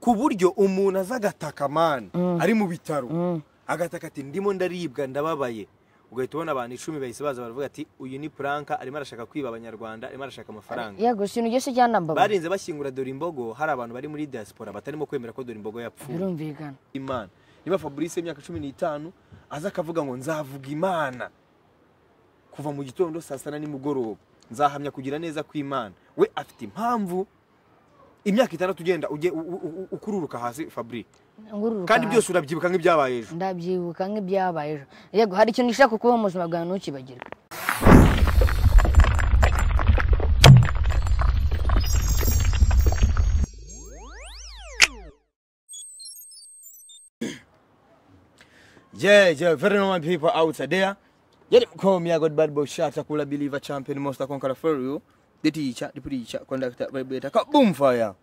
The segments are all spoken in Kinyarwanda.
ku buryo umuntu aza agataka mani ari mu bitaro agataka ati ndimo ndaribwa ndababaye ugahita ubona abantu icumi bahise baza baravuga ati uyu ni puranka arimo arashaka kwiba abanyarwanda arimo arashaka amafaranga yego ikintu ugeze cyanambabaye barinze bashyingura dore imbogo hari abantu bari muri diaspora batarimo kwemera ko dore imbogo yapfuye birumvikana imana niba fabrice y'imyaka cumi n'itanu aza akavuga ngo nzavuga imana kuva mu gitondo saa sita na nimugoroba nzahamya kugira neza kw'imana we afite impamvu imyaka itandatu ugenda ujye u- u- u- ukururuka hasi fabri ngururuka kandi hasi. byose urabyibuka nk'ibyabaye ejo ndabyibuka nk'ibyabaye ejo yego hari ikintu ushaka kuba mu buzima bwawe ntukibagirwe Yeah, yeah, very normal people out there. Yeah, call me, I got bad boy shot, Akula believer, champion, monster, conqueror, for you. The teacher, the preacher, conductor, vibrator, kaboom fire.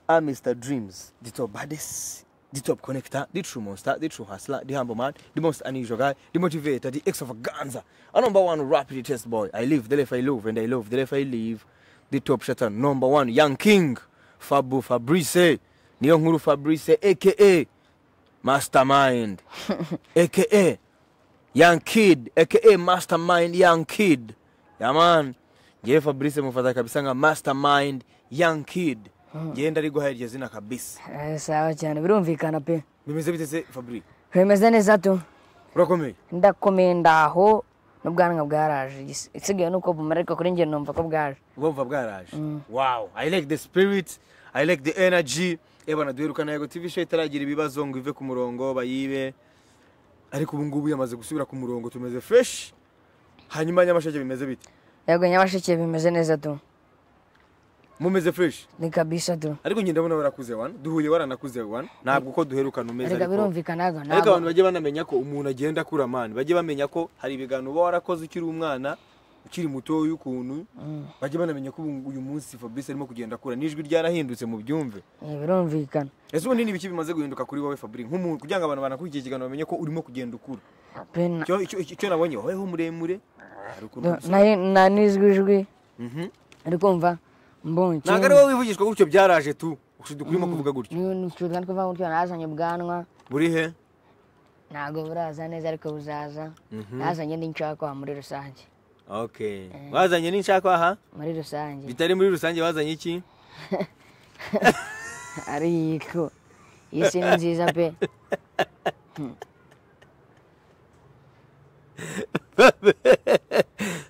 I'm Mr. Dreams, the top baddest, the top connector, the true monster, the true hustler, the humble man, the most unusual guy, the motivator, the extravaganza. A number one rapid test boy. I live the life I love, and I love the life I live. The top shutter, number one, young king, Fabu Fabrice, niyo nkuru Fabrice, aka mastermind aka young kid aka mastermind young kid yaman ngewe fabrice mufata kabisa nka mastermind young kid ngewe ndariguhaye iryo zina kabisa Eh, sawa cyane birumvikana pe bimeze bite se fabri bimeze neza tu urakomeye ndakomeye ndaho n'ubwanwa bwaraje igis- isigaye ni uko bumara ariko kuri njye numva ko bwaje bumva bwaraje wow i like the spirit i like the energy ebana duherukana yego tv show itaragira ibibazo ngo ive ku murongo bayibe ariko ubu ngubu yamaze gusubira ku murongo tumeze fresh hanyuma nyamasheke bimeze bite yego nyabasheke bimeze neza tu mumeze fresh ni kabisa tu ariko njye ndabona warakuze wana duhuye waranakuze wana ntabwo uko duherukana umeze reka ariko birumvikana yego ariko abantu ntabwo bajye banamenya ko umuntu agenda akura mani bajye bamenya ko hari ibiganiro uba warakoze ukiri umwana ukiri mutoya ukuntu bajye banamenya ko ubu- uyu munsi fabrice arimo kugenda akura n'ijwi ryarahindutse mu byumve Eh, birumvikana ese ubundi ni ibiki bimaze guhinduka kuri wowe fabrice nk'umuntu kugira ngo abantu banakurikiye ikiganiro bamenye ko urimo kugenda ukura pe na- Icyo- icyo icyo nabonye wowe ho muremure hari ukuntu na- gusa- nari- na n'ijwi ijwi Mhm. ari kumva mbonye ntabwo ari wowe wivugishwa gutyo byaraje tu urimo kuvuga gutyo niba kuva gutyo nazanye ubwanwa buri he ntabwo buraza neza ariko buzaza nazanye n'inshakwa muri rusange okay wazanye n'inshakwa aha muri rusange bitari muri rusange bazanye iki ariko iyi si ni nziza pe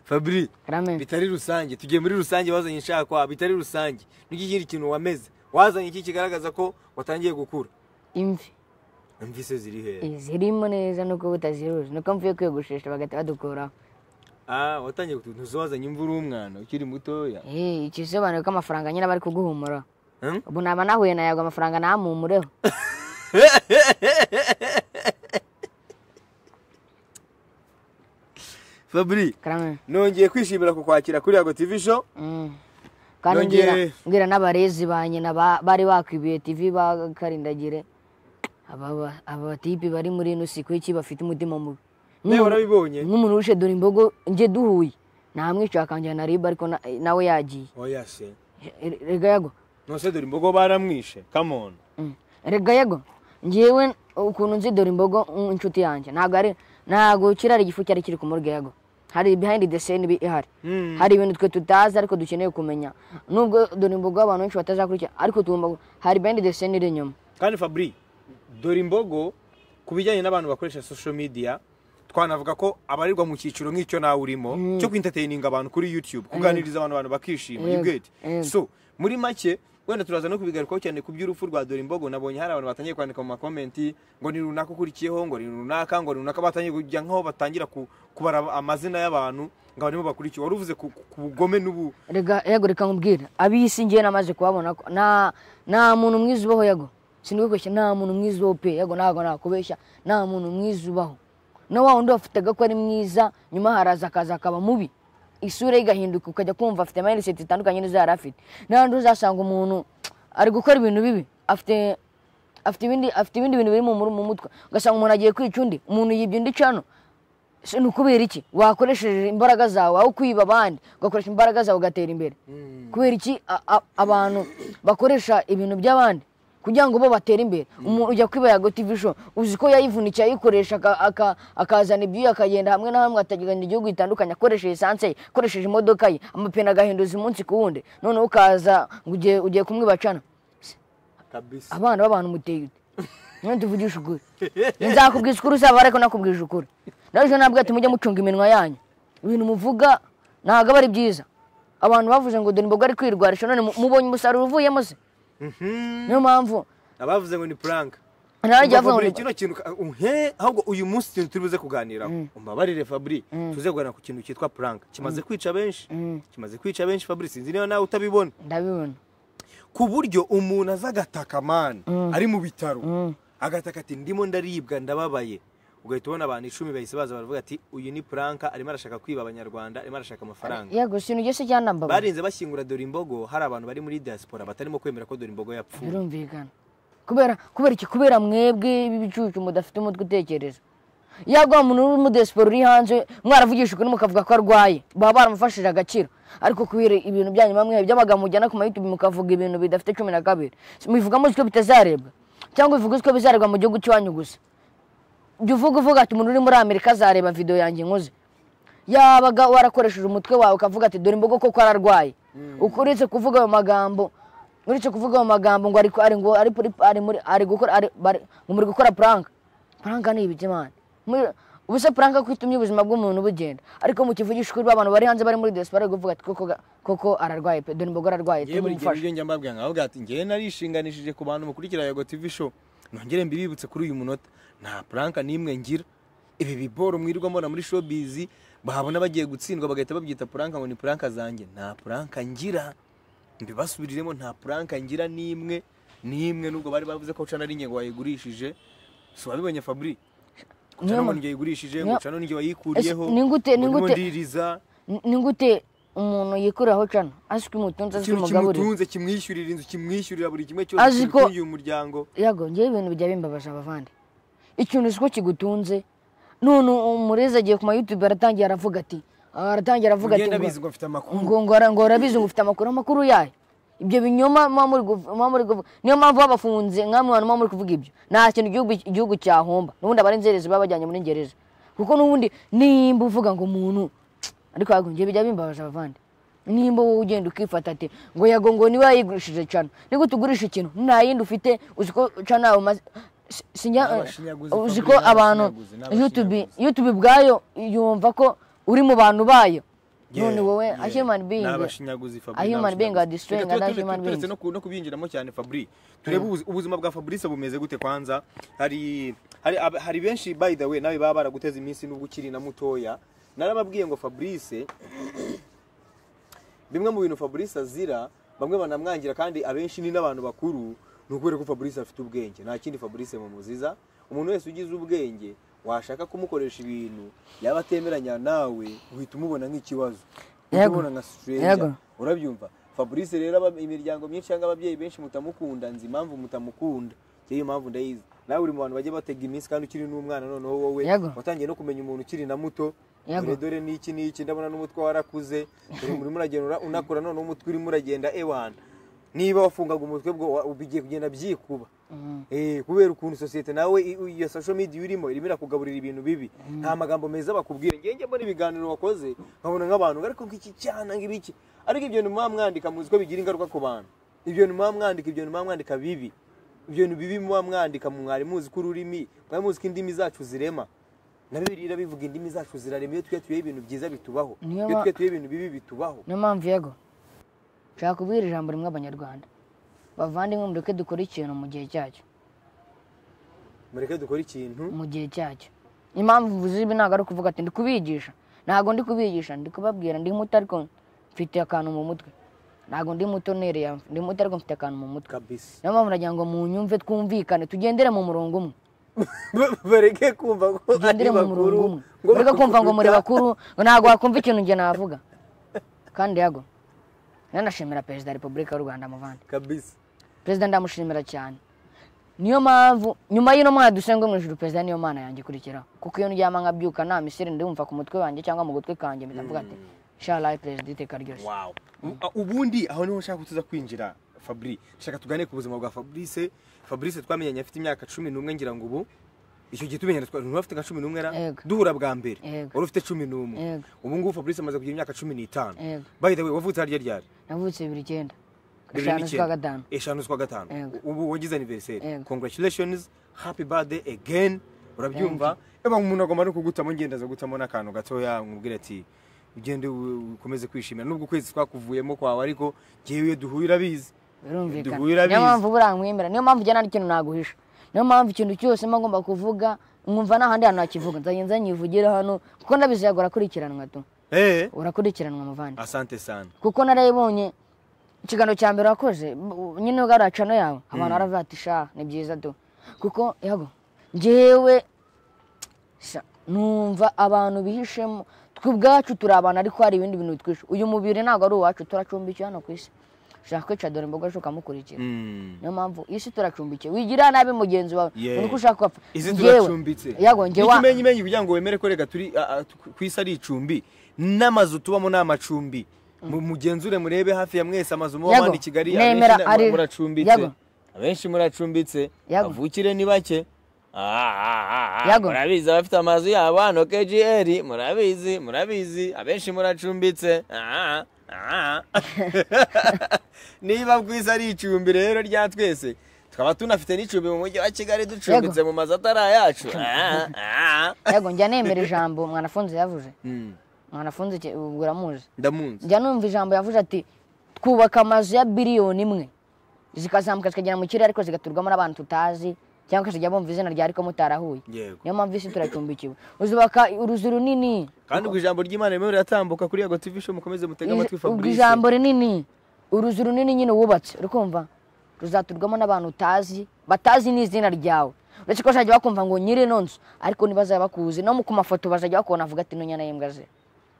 fabri rame bitari rusange tugiye muri rusange wazanye inshakwa bitari rusange n'iki kindi kintu wameze wazanye iki kigaragaza ko watangiye gukura imvi imvise ziri hehe zirimo neza nuko butaziruzi nuko mvuye kwiyogoshesha bagahita badukuraho ah watangiye kutunuza wazanye imvura umwana ukiri mutoya Eh, ikisobanuro ko amafaranga nyine bari kuguhumura Hmm? ubu naba nahuye na yago amafaranga nahumureho fabri karame nongeye kwishimira kukwakira kuri yago tv show Mm. kandi Nongere- mbwira- mbwira n'abarezi ba nyina ba- bari bakwibiye tv bakarindagire aba aba tipi bari muri ino si kuki bafite umutima mubi nawe Nk'umuntu- warabibonye nk'umuntu wishe dore imbogo njye duhuye namwica akanjyana riba ariko na- nawe yagiye oya se E- rega yego nose dore imbogo baramwishe come on Mm. rega yego ngewe ukuntu nzi dore imbogo mm, inshuti yanjye ntabwo ari ntabwo kirari igifu cyari kiri ku murwe yego hari behind the scene ibi ihari Mm. hari ibintu twe tutazi ariko dukeneye kumenya nubwo dore imbogo abantu benshi batazakurikira ariko tugomba gu- hari behind the scene iri inyuma kandi fabri dore imbogo ku bijyanye n'abantu bakoresha social media twanavuga ko abarirwa mu cyiciro nk'icyo nawe urimo cyo kwinteteyininga abantu kuri youtube kuganiriza abantu abantu bakishima you Yego, get yego. so muri make wenda turaza no kubigarukaho cyane ku by'urupfu rwa dore imbogo nabonye hari abantu batangiye kwandika mu makomenti ngo ni runaka ukurikiyeho ngo ni runaka ngo ni runaka batangiye kujya nk'aho batangira ku- kubara amazina y'abantu ngo barimo bakurikiye wari uvuze ku ku bugome n'ubu rega yego reka nkubwire ab'isi ngewe namaze kuhabona ko nta nta muntu mwiza ubaho yego sinubikoshya nta muntu mwiza ubaho pe yego ntabwo nakubeshya nta muntu mwiza ubaho na wa wundi wafataga ko ari mwiza nyuma haraza akaza akaba mubi isura ye igahinduka ukajya kumva afite amayinite zitandukanye n'izo yari afite n'ahandi uzasanga umuntu ari gukora ibintu bibi afite afite ibindi afite ibindi bintu biri mu mu mutwe ugasanga umuntu agiye kwica undi umuntu yibye undi cano Se ni ukubera iki wakoresheje imbaraga zawe aho kwiba abandi ugakoresha imbaraga zawe ugatera imbere kubera iki a- a- abantu bakoresha ibintu by'abandi kugira ngo bo batere imbere umuntu ujya kwiba yago tv show uzi ko yayivunikiye ayikoresha aka- aka- akazana ibyuya akagenda hamwe na hamwe akagenda igihugu gitandukanye akoresheje esanse ye akoresheje imodoka ye amapine agahinduza umunsi ku wundi noneho ukaza ngo ugiye ugiye kumwibacana kabisa abana b'abantu muteye ute none tuvugisha ukuri nzakubwiza ukuri uzaba ariko nakubwije ukuri nawe ejo nabwo ati mujye mucunga iminwa yanyu ibintu muvuga ntabwo aba ari byiza abantu bavuze ngo dore imboga ari kwirwarisha none mu- mubonye umusaruro uvuyemo se niyo mpamvu abavuze ngo ni puranka ntarajya bavuga ngo Fabri, ni- kino kintu ka- uhe ahubwo uyu munsi ikintu turi buze kuganiraho umbabarire Fabri tuze guhana ku kintu cyitwa puranka kimaze kwica benshi kimaze kwica benshi Fabri sinzi niba nawe utabibona ndabibona ku buryo umuntu aza agataka mani ari mu bitaro agataka ati ndimo ndaribwa ndababaye ugahita ubona abantu icumi bahise baza baravuga ati uyu ni puranka arimo arashaka kwiba abanyarwanda arimo arashaka amafaranga yego sintu ugeze cyanambabaye barinze bashyingura dore imbogo hari abantu bari muri diaspora batarimo kwemera ko dore imbogo yapfuye birumvikana kubera kubera iki kubera mwebwe b'ibicucu mudafite umutwe utekereza yego wa muntu w'umudesiporo uri hanze mwaravugisha ukuri mukavuga ko arwaye baba baramufashije agakira ariko kubera ibintu byanyu bamwe by'amagambo mujyana ku mayutubi mukavuga ibintu bidafite cumi na kabiri mubivuga muzi ko bitazarebwa cyangwa bivuga ko bizarebwa mu gihugu cyanyu gusa jya uvuga uvuga ati umuntu uri muri amerika azareba videwo yanjye nkoze yabaga warakoresheje umutwe wawe ukavuga ati dore imbogo koko ararwaye uretse kuvuga ayo magambo uretse kuvuga ayo magambo ngo ari ari ngo ari muri ari muri ari gukora ari bari- ngo muri gukora puranka puranka ni ibiki mani Muri- ubu se puranka ko itumye ubuzima bw'umuntu bugenda ariko mu kivugisha ukuri abantu bari hanze bari muri diaspora bari kuvuga ati koko ga- koko ararwaye pe dore imbogo ararwaye ngewe buri gihe tumufashe ibyo njya mbabwira nkavuga ati ngewe narishinganishije ku bantu mukurikira yago tv show nongere mbibibutse kuri uyu munota nta puranka n'imwe ngira ibi biboro mwirirwa mbona muri showbiz bahabona bagiye gutsindwa bagahita babyita puranka ngo ni puranka zanjye nta puranka ngira mbibasubiriremo nta puranka ngira n'imwe n'imwe nubwo bari bavuze ko cana ari nge wayigurishije si wabibonye fabri Niyo cana ngo ma- nge yigurishije niyo- ngo cana nge wayikuriyeho Ese ningute- ngo ndimo ningute- ndiriza Ni- ni gute umuntu yikuriraho cana azwi umutunzi azwi ikintu umugaburire kimutunze kimwishyurira inzu kimwishyurira buri kimwe Azi cyose ko- kimutungiye umuryango yego ngewe ibintu bijya bimbabaje abavandi ikintu uzi ko kigutunze none umurezi agiye ku mayutube aratangira aravuga ati aratangira aravuga ati ugenda ngo- abizi ngo mfite amakuru ngo ngo ara- ngo arabizi ngo ufite amakuru amakuru yayo ibyo binyoma muba muri guv- muba muri guv- niyo mpamvu babafunze nkamwe abantu muba muri kuvuga ibyo nta kintu igihugu igihugu cyahomba n'ubundi abari inzererezi baba bajyanye muri ngereza kuko n'ubundi nimba uvuga ngo umuntu ariko yego njye bijya bimbabaje abavandi nimba wowe ugenda ukifata ati ngo yego ngo niba yayigurishije cana ni gute ugurisha ikintu nta yindi ufite uzi ko cana yawe umaze si- sinjya N'abashinyaguzi, uzi ko Fabri, abantu n'abashinyaguzi, n'abashinyaguzi. YouTube YouTube ubwayo yumva ko uri mu bantu bayo Yeah, none wowe yeah. a human being Ni abashinyaguzi Fabri, a ni human being are abashinyaguzi. destroying Reka tube- another tube- human turetse being no ku- no kubinjiramo cyane fabri turebe ubuzi- ubuzima bwa fabrice bumeze gute kwanza hari hari ab- hari benshi by the way nawe baba baraguteze iminsi nubwo ukiri na mutoya narababwiye ngo fabrice bimwe mu bintu fabrice azira bamwe banamwangira kandi abenshi ni n'abantu bakuru ni ukubera ko fabrice afite ubwenge nta kindi fabrice mumuziza umuntu wese ugize ubwenge washaka kumukoresha ibintu yaba atemeranya nawe uhita umubona nk'ikibazo uhita Yego. umubona nka Yego. stranger urabyumva fabrice rero aba- imiryango myinshi cyangwa ababyeyi benshi mutamukunda nzi impamvu mutamukunda Njye iyo mpamvu ndayizi nawe uri mu bantu bajya batega iminsi kandi ukiri n'umwana noneho wowe Yego. watangiye no kumenya umuntu ukiri na muto Yego. dore dore niki niki ndabona n'umutwe warakuze dore urimo uragenda ura- unakura none umutwe urimo uragenda ewana niba wafungaga umutwe bwo wa- bigiye kugenda byikuba Eh, kubera ukuntu sosiyete nawe i- u- iyo social media urimo irimo irakugaburira ibintu bibi nta magambo meza bakubwira ngewe njya mbona ibiganiro wakoze nkabona nk'abantu ariko nk'iki cyana ng'ibiki ariko ibyo ntimuba mwandika muzi ko bigira ingaruka ku bantu ibyo ntimuba mwandika ibyo ntimuba mwandika bibi ibyo ni bibi muba mwandika mwari muzi ko ururimi mwari muzi ko indimi zacu zirema na bibiliya irabivuga indimi zacu zirarema iyo twiyatuyeho ibintu byiza bitubaho Niyo iyo ba- twiyatuyeho ibintu bibi bitubaho niyo mpamvu yego nshaka kubwira ijambo rimwe abanyarwanda bavandimwe mureke dukora ikintu mu gihe cyacyo mureke dukore ikintu mu gihe cyacyo impamvu mvuze ibi ntabwo ari ukuvuga ati ndi kubigisha ntabwo ndi kubigisha ndi kubabwira ndi muto ariko mfite akantu mu mutwe ntabwo ndi muto nereye ndi muto ariko mfite akantu mu mutwe kabisa niyo mpamvu nagira ngo munyumve twumvikane tugendere mu murongo umwe bareke kumva ko ari tugendere mu murongo bakuru umwe mureke kumva ngo muri bakuruta. bakuru ngo ntabwo wakumva ikintu njye navuga kandi yago nanashimira perezida wa repubulika y'u rwanda muvandi kabisa perezida ndamushimira cyane niyo mpamvu nyuma y'ino mwana dusenge mu ijuru perezida niyo mana yanjye ikurikiraho kuko iyo ndyama nkabyuka nta misiri ndumva ku mutwe wanjye cyangwa mu gutwi kanjye mpita mvuga ati sharayi perezida iteka ryose wow ubundi aho niho nshaka kutuza kwinjira fabri shaka tugane ku buzima bwa fabrice fabrice twamenyanye afite imyaka cumi n'umwe ngira ngo ubu icyo gihe tumenyana twari ntafite nka cumi n'umwe na Yego. duhura bwa mbere Yego. wari ufite cumi n'umwe Yego. ubu ngubu fabrice amaze kugira imyaka cumi n'itanu Yego. by the way wavutse harya ryari navutse bibiri icyenda Bibiri eshanu n'icyenda. z'ukwa gatanu eshanu z'ukwa gatanu Yego. ubu wagize anniversary Yego. congratulations happy birthday again urabyumva eba umuntu agomba no kugutamo ngenda aza gutamo n'akantu gatoya umubwira ati ugende u- ukomeze kwishimira nubwo ukwezi twakuvuyemo kwawe ariko ngewe iyo duhuye urabizi birumvikana duhura niyo bizi. mpamvu buramwemera niyo mpamvu ujyana n'ikintu naguhisha niyo mpamvu ikintu cyose mba ngomba kuvuga nkumva nta handi hantu nakivuga nzajya nza nyivugire hano kuko ndabizi yago urakurikiranwa tu eh urakurikiranwa muvandi asante sana kuko narayibonye ikiganiro cya mbere wakoze bu- nyine ugarura cano yawe abantu baravuga ati sha ni byiza tu kuko yago njyewe sha, numva abantu bihishemo twe ubwacu turi abantu ariko hari ibindi bintu bitwishe uyu mubiri ntabwo ari uwacu turacumbikiwe hano ku isi ushaka kwica dore imboga ukamukurikira Mm. niyo mpamvu isi turacumbikiye wigirira nabi mugenzi wawe Yeah. ubona ko ushaka gupfa izi Njyewe- turacumbitse yago njye wa ikimenyi menyi kugira ngo wemere ko reka turi a- a- tu- ku isi ari icumbi n'amazu tubamo ni amacumbi Mu- mugenzure murebe hafi ya mwese amazu muba Yago, muri Kigali nemera na- ari- muracumbitse Yago. abenshi muracumbitse Yago. avukire ni bake Ah, ah, ah, ah, Yago. murabizi abafite amazu yabo hano kgr murabizi murabizi abenshi muracumbitse Ah, ah, ah, ah. niba bwiza ari icumbi rero rya twese tukaba tunafite n'icumbi mu mujyi wa kigali ducumbitse mu mazu atari ayacu Ah, ah, ah. yago njya nemera ijambo mwanafunze yavuze Mm, mwanafunze ke- ubwo uramuzi ndamunzi njya numva ijambo yavuze ati twubaka amazu ya biliyoni imwe zikazamuka zikagera mu kirere ariko zigaturwamo n'abantu tutazi cyangwa zikajya bumva izina rya ariko mutarahuye yego niyo mpamvu isi turacumbikiwe uzubaka uruzu runini kandi ubwo ijambo ry'imana rimwe riratambuka kuri yago tv show mukomeze mutege amatwi ubwo fabrice ijambo rinini uruzu runini nyine wubatse urikumva ruzaturwamo n'abantu utazi batazi n'izina ryawe uretse ko bazajya bakumva ngo nyiri ino nzu ariko ntibazajya bakuzi no mu- ku mafoto bazajya bakubona bavuga ati ino nyana y'imbwa ze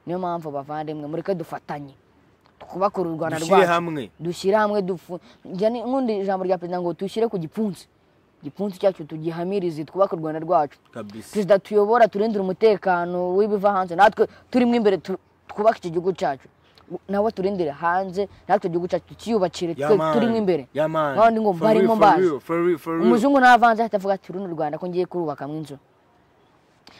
niyo mpamvu bavandimwe mureke dufatanye twubake uru rwanda dushyire rwacu hamwe dushyire hamwe dufu njya ni- nkunda ijambo rya perezida ngo dushyire ku gipfunsi igipfunsi cyacu tugihamirize twubake u rwanda rwacu kabisa perezida tuyobora turindire umutekano w'ibiva hanze natwe turimo imbere tu- twubake iki gihugu cyacu nawe turindire hanze natwe igihugu cyacu tukiyubakire twe turimo imbere nk'abandi ngo barimo mbazi umuzungu ntavanze ahita avuga ati runo rwanda ko ngiye kurubakamo inzu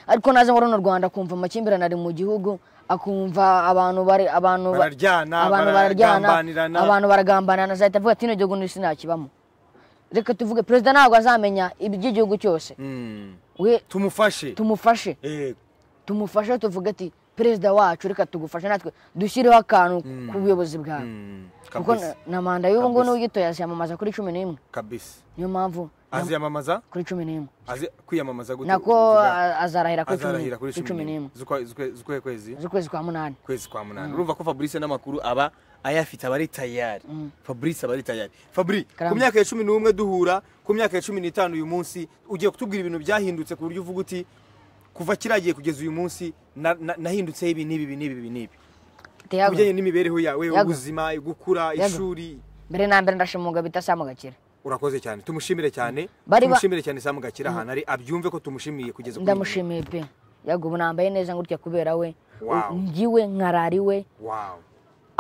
ariko naza ngo runo rwanda akumva amakimbirane ari mu gihugu akumva abantu bari abantu ba- Bararyana, abantu bararyana baragambanirana. abantu baragambanana azahita avuga ati ino gihugu sinakibamo reka tuvuge perezida ntabwo azamenya iby'igihugu cyose we tumufashe tumufashe Eh, tumufashe tuvuge ati perezida wacu reka tugufashe natwe dushyireho akantu ku buyobozi bwawe mm, kuko kabisa na- na manda y'ubu ngubu Kabisa. n'uyitoye aziyamamaza kuri cumi n'imwe kabisa niyo mpamvu na- aziyamamaza kuri cumi n'imwe azi kwiyamamaza gute nako uvuga? a- azarahira kuri cumi azarahira n'imwe- kuri kuri cumi n'imwe z'ukwa- z'ukwe- z'ukwe kwezi z'ukwezi kwa munani kwezi kwa munani urumva ko fabrice n'amakuru aba ayafite aba ari tayari fabrice aba ari tayari fabri ku Karamba. myaka ya cumi n'umwe duhura ku myaka ya cumi n'itanu uyu munsi ugiye kutubwira ibintu byahindutse ku buryo uvuga uti kuva kiragiye kugeza uyu munsi na- na- nahindutseho ibi n'ibi ibi n'ibi ibi n'ibi Teyago, kubijyanye n'imibereho yawe Yago. ubuzima gukura Yago. ishuri mbere na mbere ndashima umugabo bita Sam Gakire urakoze cyane tumushimire cyane Bari ba- tumushimire cyane samu gakira ahantu ari abyumve ko tumushimiye kugeza kuri uyu ndamushimiye pe yago ubu nambaye neza gutya kubera we Wow. ngiwe nkarara iwe munsi. wow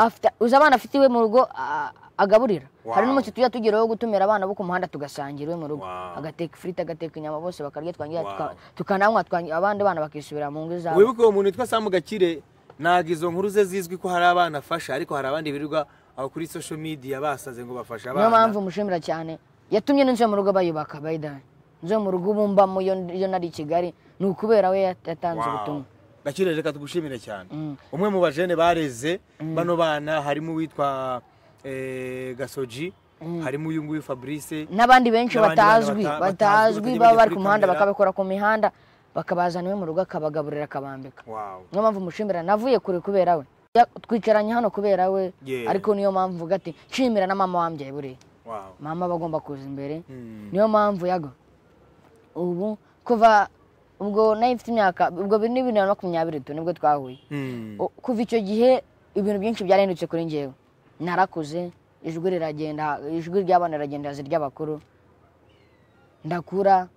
afite uzi abana afite iwe mu rugo a- agaburira Wow. hari n'umunsi tujya tugeraho gutumira abana bo ku muhanda tugasangira iwe mu rugo Wow. agateka ifiriti agateka inyama bose bakarya twangira Wow. tuka- tukananywa twangi- abandi bana bakisubira mu ngo zabo wibuke uwo muntu witwa samu gakire ntabwo izo nkuru ze zizwi ko hari abana afasha ariko hari abandi birirwa aho kuri social media basaze ngo bafashe niyo mpamvu abana mushimira cyane yatumye n'inzu yo mu rugo bayubaka bayidani inzu yo mu rugo ubu mbamo iyo iyo nari i kigali ni ukubera we yat- yatanze Wow. ubutumwa gakire reka tugushimire cyane Mm. umwe mu bajene bareze bano bana harimo uwitwa eh, gasoji harimo uyu nguyu fabrice n'abandi benshi N'abandi bana batazwi bata- batazwi, batazwi batajya baba bajya bari kuri ku muhanda kamera. bakabikora ku mihanda bakabazana iwe mu rugo akabagaburira akabambika wow niyo mpamvu mushimira navuye kure kubera we Ya- twicaranye hano kubera we Yeah. ariko niyo mpamvu mvuga ati nshimira na mama wambyaye buriya wow mama bagomba kuza imbere Mm. niyo mpamvu yago ubu kuva ubwo nayo ifite imyaka ubwo ni bibiri na makumyabiri tu nibwo twahuye Mm. O- kuva icyo gihe ibintu byinshi byarahindutse kuri njyewe narakuze ijwi riragenda ijwi ry'abana riragenda hasi ry'abakuru ndakura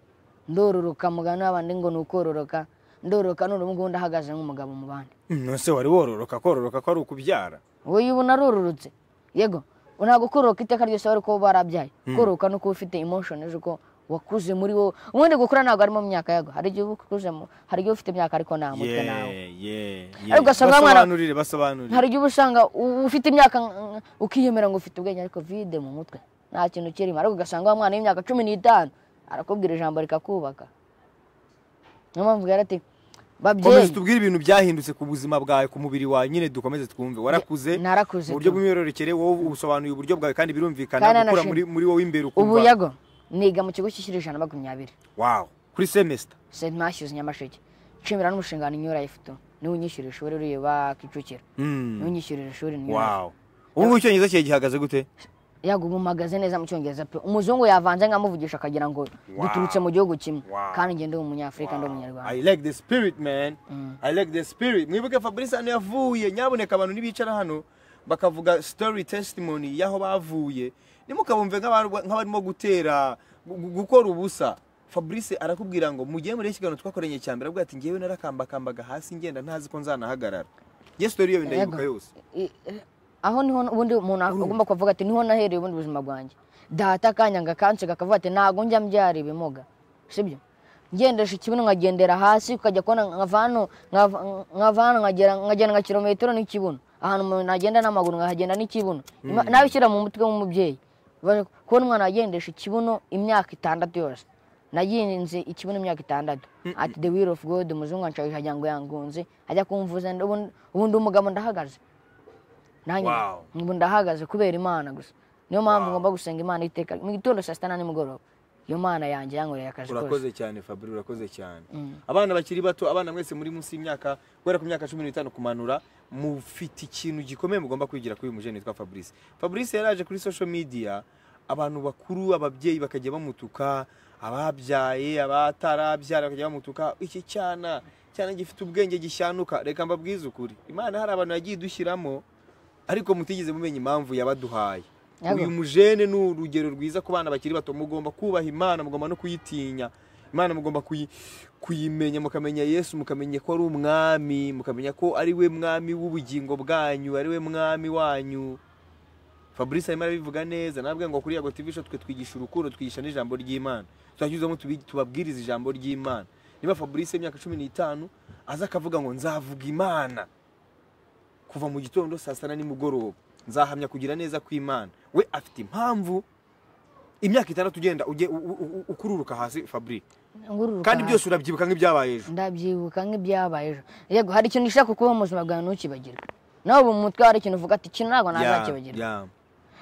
ndororoka mugani w'abandi ngo ni ukororoka ndororoka none ubu ngubu ndahagaze nk'umugabo mu bandi nose wari wororoka kororoka ko ari ukubyara wowe iyo ubona arororotse yego ntabwo kororoka iteka ryose wari kuba barabyaye kororoka no kuba ufite emotion uko wakuze muri wowe ubundi gukura ntabwo harimo mu myaka yago hari igihe uba ukuzemo hari igihe ufite imyaka ariko nta mutwe nawe Ariko ugasanga wa mwana- basobanurire basobanurire hari igihe uba usanga u- ufite imyaka nk- ukiyemera ngo ufite ubwenge ariko vide mu mutwe nta kintu kirimo ariko ugasanga wa mwana w'imyaka cumi n'itanu arakubwira ijambo rikakubaka niyo mpamvu rero ati komeza babyeyi tubwire ibintu byahindutse ku buzima bwawe ku mubiri wawe nyine dukomeze twumve warakuze narakuze mu buryo tu. bw'imyororokere wowe ubusobanuye uburyo bwawe kandi Kandi birumvikana gukura anashima. muri, muri wowe imbere ubu ukumva yago niga mu kigo cy'ishuri ijana na makumyabiri wow kuri semester st matthews nyamasheke nshimira n'umushinga ninyura ifoto niwe unyishyurira ishuri ureba kicukiro niwe Mm. unyishyurira ishuri ninyura wow ubu icyongereza kiye gihagaze gute yago ubu mpagaze neza mu cyongereza pe umuzungu yavanze nkamuvugisha akagira ngo duturutse mu gihugu kimwe Wow. kandi ngende umunyafurika ndi umunyarwanda i like the spirit man Mm. i like the spirit mwibuke fabrice hano yavuye nyaboneka abantu nibicara hano bakavuga story testimony y'aho bavuye nimukabumve nk'abarwa- nk'abarimo gutera gu- gu- gukora ubusa fabrice arakubwira ngo mugiye muri iki kiganiro twakoranye cya mbere avuga ati ngewe narakambakambaga hasi ngenda ntazi ko nzanahagarara nge story iyo ndayibuka Yego. yose I- eh, aho niho ubundi umuntu agomba kuvuga ati niho nahereye ubundi buzima bwanjye data akanyanga kansiga akavuga ati ntabwo njya mbyara ibimuga sibyo ngendesha ikibuno nkagendera hasi ukajya kubona nkava hano nkava- nkava hano nkagera nkagenda nka kilometero n'ikibuno ahantu umuntu nagenda n'amaguru nkahagenda n'ikibuno Ima- nawe ushyira mu mutwe w'umubyeyi Ba- kubona umwana agendesha ikibuno imyaka itandatu yose naginze ikibuno imyaka itandatu ati the will of god umuzungu anshaje ajya ngo yangunze ajya kumvuza ubundi ubundi umugabo ndahagaze nanjye Wow. ubu ndahagaze kubera imana gusa niyo mpamvu ngomba gusenga imana iteka mu gitondo saa sita na nimugoroba iyo mana yanjye yankoreye akazi kose urakoze cyane fabri urakoze cyane abana bakiri bato abana mwese muri munsi y'imyaka guhera ku myaka cumi n'itanu kumanura mufite ikintu gikomeye mugomba kwigira kuri uyu mujene witwa fabrice fabrice yaraje kuri social media abantu bakuru ababyeyi bakajya bamutuka ababyaye abatarabyara bakajya bamutuka iki cyana cyana gifite ubwenge gishyanuka reka mbabwize ukuri imana hari abantu yagiye idushyiramo ariko mutigeze mumenya impamvu yabaduhaye Yego. uyu mujene ni urugero rwiza ku bana bakiri bato mugomba kubaha imana mugomba no kuyitinya imana mugomba kuyi- kuyimenya mukamenya yesu mukamenya ko ari umwami mukamenya ko ari we mwami w'ubugingo bwanyu ari we mwami wanyu fabrice arimo arabivuga neza nabwe ngo kuri yago tv show twe twigisha urukundo twigisha n'ijambo ry'imana turashyizemo tubabwiriza ijambo ry'imana niba fabrice imyaka cumi n'itanu aza akavuga ngo nzavuga imana kuva mu gitondo saa sita na nimugoroba nzahamya kugira neza kw'imana we afite impamvu imyaka itandatu ugenda ujye u- u- u- ukururuka hasi fabri Ngururuka kandi hasi. byose urabyibuka nk'ibyabaye ejo ndabyibuka nk'ibyabaye ejo yego hari ikintu ushaka kuba mu buzima bwawe ntukibagirwe nawe ubu mu mutwe hari ikintu uvuga ati iki ntabwo nazakibagirwa Ya, ya.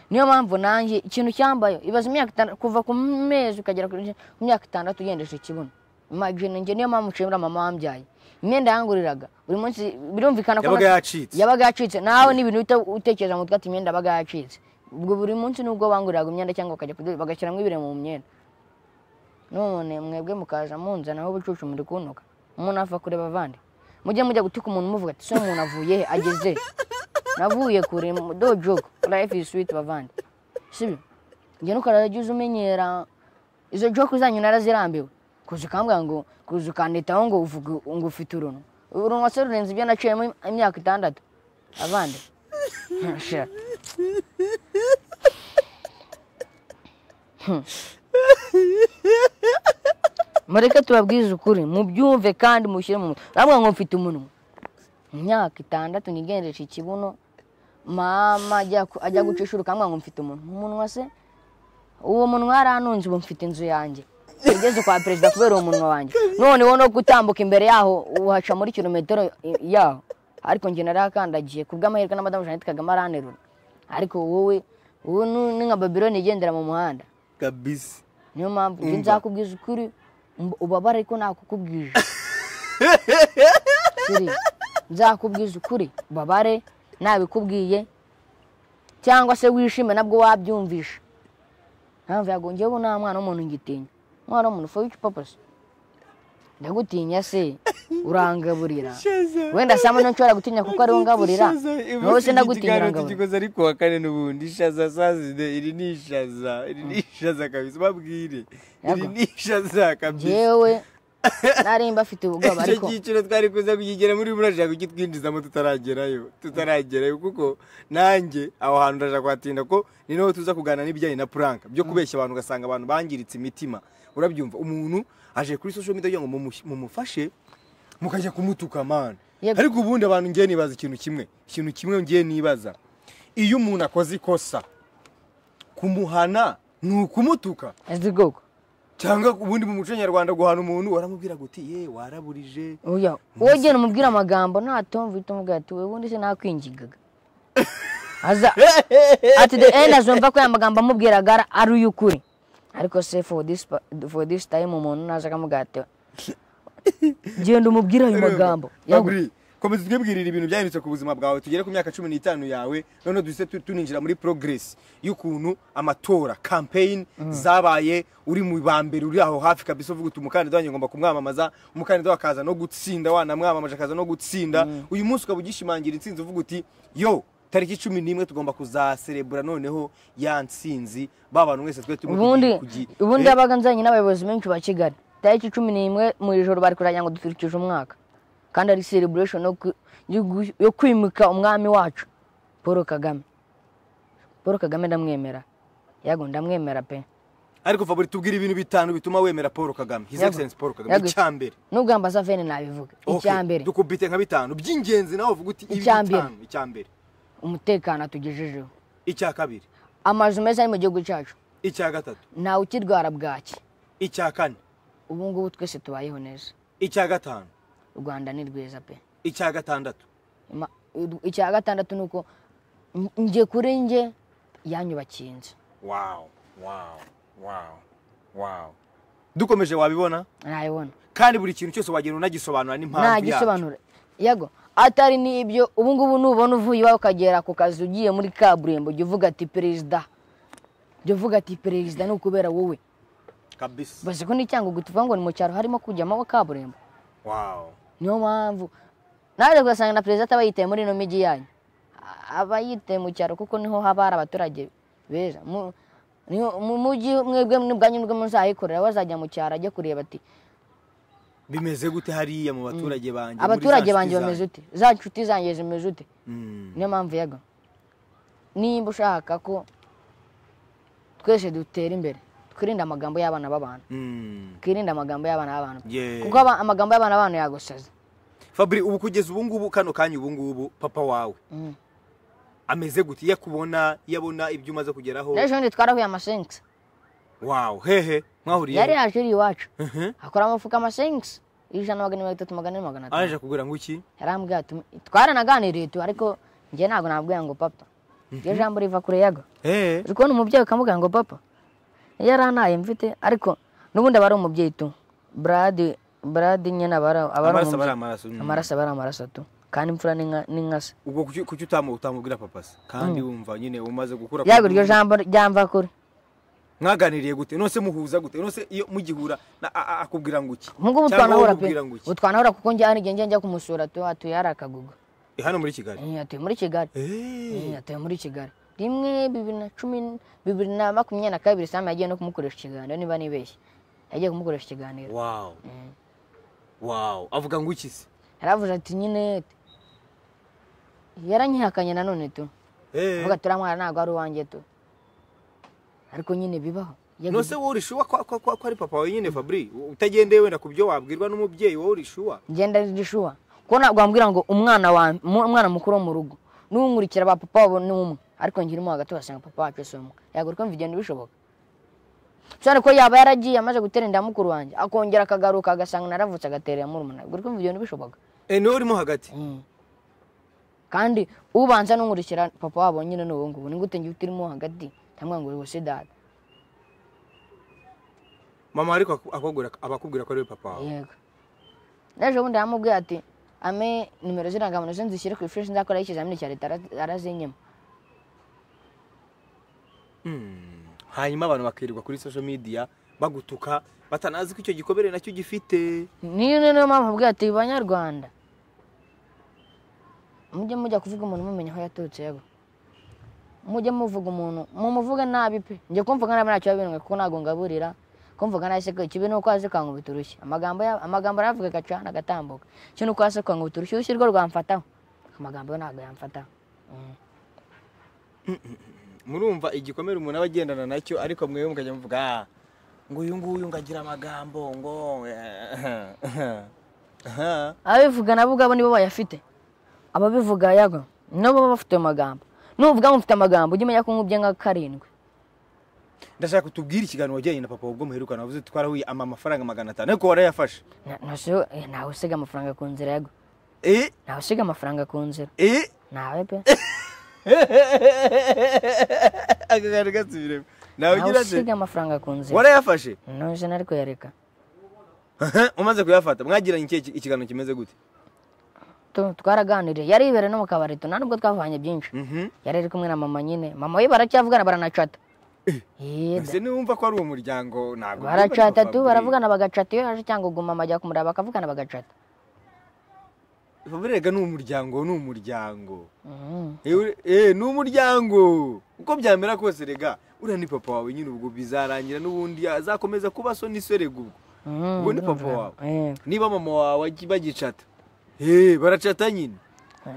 niyo mpamvu nanjye ikintu cyambaye ibaza imyaka itandatu kuva ku mezi ukagera ku ku myaka itandatu ugendesha ikibuno imagine njye niyo mpamvu nshimira mama wambyaye imyenda yanguriraga buri munsi birumvikana ko yabaga na- yacitse yabaga yacitse nawe n'ibintu uhita utekereza mu mutwe ati imyenda yabaga yacitse ubwo buri munsi nubwo banguriraga imyenda cyangwa bakajya kudoda bagashyiramo ibire mu myenda none mwebwe mukaza munzanaho ubucucu muri kuntuka umuntu apfa kureba abandi mujye mujya gutuka umuntu muvuga ati so umuntu avuye he ageze he? navuye kure mu- do joke life is sweet bavandi sibyo njye nukarajya uza umenyera izo joke zanyu narazirambiwe kuza ukambwira ngo kuza ukanditaho ngo uvuge ngo ufite uruntu urunwa se rurenze ibyo naciyemo im- imyaka itandatu abandi Sha. Hmm. mureke tubabwize ukuri mubyumve kandi mushyire mu mutwe nabwo ngo mfite umunwa imyaka itandatu nigendesha ikibuno mama ajya ku- ajya guca ishuri ukamwanga ngo mfite umunwa umunwa se uwo munwa yaranunze ubu mfite inzu yanjye igeze kwa perezida kubera uwo munwa wanjye none wowe no gutambuka imbere yaho uhaca muri kilometero i- yaho ariko njye narakandagiye ku bw'amahirwe na madamu jeannette kagame aranterura ariko wowe wowe nu- ni nka babironi igendera mu muhanda kabisa niyo mpamvu njye nzakubwiza ukuri mb- ubabare ko nakukubwije Siri, nzakubwiza ukuri ubabare nabikubwiye cyangwa se wishime nabwo wabyumvisha mpamvu yagongeyeho ubu nta mwana w'umuntu ngitinya umwana w'umuntu for which purpose ndagutinya se urangaburira wenda sama no nshobora gutinya kuko ariwo ngaburira nawe se ndagutinya ngaburira tugikoze ariko wa kane n'ubundi ishaza sazide iri ni ishaza iri ni ishaza kabisa babwire iri Yego. ni ishaza kabisa jewe narimba afite ubwoba icyo ariko cyiciro twari kuza kukigera muri murashaka kugitwinjizamo tutaragerayo tutaragerayo kuko nanjye aho hantu ndashaka kuhatinda ko ni naho tuza kuganira n'ibijyanye na puranka byo kubeshya abantu ugasanga abantu bangiritse imitima urabyumva umuntu aje kuri social media kugira ngo mumush- mumufashe mukajya kumutuka mani Yego. ariko ubundi abantu ngiye nibaza ikintu kimwe ikintu kimwe ngiye nibaza iyo umuntu akoze ikosa kumuhana ni ukumutuka azi koko cyangwa ubundi mu muco nyarwanda guhana umuntu waramubwira guti ye waraburije oya wowe genda umubwire amagambo ntatumva uhita umubwira ati wewe ubundi se nakwingigaga aza ati the end azumva ko aya magambo amubwiraga ari- ari uy'ukuri ariko se for this, pa- for this time umuntu naza akamubwira ati genda umubwire ayo magambo Yego. Baburi, komeza twibwirira ibintu byahindutse ku buzima bwawe tugere ku myaka cumi n'itanu yawe noneho duhise tu- tuninjira muri progress y'ukuntu amatora campaign zabaye uri mu ba mbere uri aho hafi kabisa uvuga uti umukandida wanjye ngomba kumwamamaza umukandida wakaza no gutsinda wanamwamamaje akaza no gutsinda uyu munsi ukaba ugishimangira intsinzi uvuga uti yo tariki cumi n'imwe tugomba kuzaserebura noneho ya ntsinzi ba bantu mwese twe turi ubundi kugi- ubundi Eh, yabaga nzanye n'abayobozi benshi ba kigali tariki cumi n'imwe mu ijoro bari kurajya ngo duturikije umwaka kandi ari celebration yo ku- yo gu- yo kwimika umwami wacu paul kagame paul kagame ndamwemera yago ndamwemera pe ariko Faburi tubwire ibintu bitanu bituma wemera Paul Kagame His Yego. Excellency Paul Kagame Yego. icyambere nubwo ambasaveni nabivuga Okay, icyambere dukubite nka bitanu by'ingenzi nawe uvuga uti ibi Icya mbere. bitanu icya mbere umutekano atugejejeho icya kabiri amazu meza ari mu gihugu cyacu icya gatatu ntawe ukirwara bwaki icya kane ubu ngubu twese tubayeho neza icya gatanu u rwanda ni rwiza pe icya gatandatu Ma- icya gatandatu ni uko n- njye kuri njye yanyubakiye inzu wow wow wow wow dukomeje wabibona nayibona kandi buri kintu cyose wagenda unagisobanura n'impamvu nta yacyo gisobanuro yego atari n'ibyo ubu ngubu nubona uvuye iwawe ukagera ku kazi ugiye muri kaburimbo jya uvuga ati perezida jya uvuga ati perezida ni ukubera wowe kabisa bazi ko n'icyango tuvuga ngo ni mu cyaro harimo kujyamo kaburimbo wow niyo mpamvu nawe ugasanga na perezida ataba yitaye muri ino mijyi yanyu aba yitaye mu cyaro kuko niho haba hari abaturage beza Mu- niho- mu mujyi mwebwe n'ubwanyu nibwo muzayikorera bazajya mu cyaro ajya kureba ati bimeze gute hariya mu baturage banjye muri za abaturage nshuti banjye bameze zanjye? ute za nshuti zanjye zimeze ute Mm, niyo mpamvu yego nimba ushaka ko twese dutera imbere twirinde amagambo y'abana b'abantu mm. twirinde amagambo y'abana b'abantu Yeah. kuko aba- amagambo y'abana b'abantu yagusaza Fabri ubu kugeza ubu ngubu kano kanya ubu ngubu papa wawe Mm. ameze gute iyo akubona iyo abona ibyo umaze kugeraho n'ejo bundi twarahuye amasengisi wow hehe mwahuriye yari yaje iri iwacu Mhm. akora amafuka amasengisi ijana na magana mirongo itatu magana ane magana atanu araje kugura ngo iki yarambwira ati twaranaganiriye tu ariko njye ntabwo nabwira ngo papa iyo jambo riva kure yago eh uri kubona umubyeyi ukamubwira ngo papa yarantaye mfite ariko n'ubundi aba ari umubyeyi tu brad brad nyine aba ari aba ari Amaraso aba ari umubyeyi. amaraso, mm. amaraso aba ari amaraso tu kandi imfura n'inkasa ubwo kuki kuki utamu utamubwira papa se kandi wumva nyine umaze gukura yego iryo jambo ryamva kure mwaganiriye gute nose muhuza gute nose iyo mugihura na- a- a- akubwira ngo iki mu ngubu Cyangwa twanahura pe umubwira ngo iki? ubu twanahura kuko njya hari igihe njya njya kumusura tu atuye hari akagugu Eh, hano muri kigali Eh, atuye muri kigali eh Eh, atuye muri kigali rimwe bibiri na cumi n- bibiri na makumyabiri na kabiri sama yagiye no kumukoresha ikiganiro niba nibeshye yagiye kumukoresha ikiganiro wow wow avuga ngo iki se yaravuze ati nyine yaranyihakanye nanone tu eh avuga turamwara ntabwo ari uwanjye tu ariko nyine bibaho Yego, nose wowe urishuwa ko ko- ko- ko ari papa we nyine Fabri utagendeye wenda ku byo wabwirwa n'umubyeyi wowe urishuwa ngenda ari gishuwa ko ntabwo wambwira ngo umwana wa mu- umwana mukuru wo mu rugo n'unkurikira ba papa wabo ni umwe ariko njye urimo hagati wasanga papa wacu si umwe yagura kumva igenda bishoboka ushobora ko yaba yaragiye amaze gutera inda ya mukuru wanjye akongera akagaruka agasanga naravutse agatera iya murumuna yagura kumva igenda bishoboka eh niwe urimo hagati kandi ubanza n'unkurikira papa wabo nyine ni ubu ngubu ni gute njye utirimo hagati cyangwa ngo uri dada mama ariko aku- akubwira abakubwira ko ari we papa wawe yego n'ejo bundi yamubwiye ati ame nimero z'irangamuntu ze nzishyire ku ifishi nzakoraho ikizamini cya leta ara- arazinyima Mm. hanyuma abantu bakirirwa kuri social media bagutuka batanazi ko icyo gikobere nacyo gifite niyo niyo niyo mpamvu mubwira ati banyarwanda mujye mujya kuvuga umuntu mumenya aho yaturutse yego mujye muvuga umuntu mumuvuge nabi pe njye kumvuga nabi ntacyo yabinwe kuko ntabwo ngaburira kumvuga nabi se ko ikibi ni uko hasi kwangu biturushye amagambo ya- amagambo aravuga agacana agatambuka cyo ni uko hasi kwangu biturushye urushyi rwo rwamfataho amagambo yo ntabwo yamfataho Mm. murumva igikomere umuntu aba agendana nacyo ariko mwewe mukajya muvuga "Ah, ngo uyu nguyu ngo agira amagambo ngo ababivuga nabo ubwabo nibo bayafite ababivuga yago nabo baba bafite ayo magambo nuvuga ngo mfite amagambo ujye umenya ko nkubye nka karindwi ndashaka utubwire ikiganiro wajyanye na papa ubwo muherukana wavuze uti twarahuye ama amafaranga magana atanu ariko warayafashe Na- nasubiye- eh, ntawe usiga amafaranga ku nzira yago Eh, ntawe usiga amafaranga ku nzira eh. ntawe pe aka kantu gasubiremo nawe ntawe ugira se usiga amafaranga ku nzira warayafashe nuje nari kuyareka umaze kuyafata mwagiranye ikihe ki- ikiganiro kimeze gute Tu- twaraganiriye yari yibere no mu kabari tu nta nubwo twavanye byinshi Mhm. yari ari kumwe na mama nyine mama we baracyavugana baranacata Eh, da. ese niwumva ko ari uwo muryango ntabwo baracata tu Fabrice. baravugana bagacata iyo yaje cyangwa ugu mama ajya kumureba bakavugana bagacata Fabrice erega ni umuryango ni umuryango Mhm. eee ni umuryango uko byamera kose rega uriya ni papa wawe nyine ubwo bizarangira n'ubundi azakomeza kuba so n'iserega ubwo Mhm, Ubwo ni papa birumvikana. wawe. Eh, niba mama wawe agi- bagicata eee baracata nyine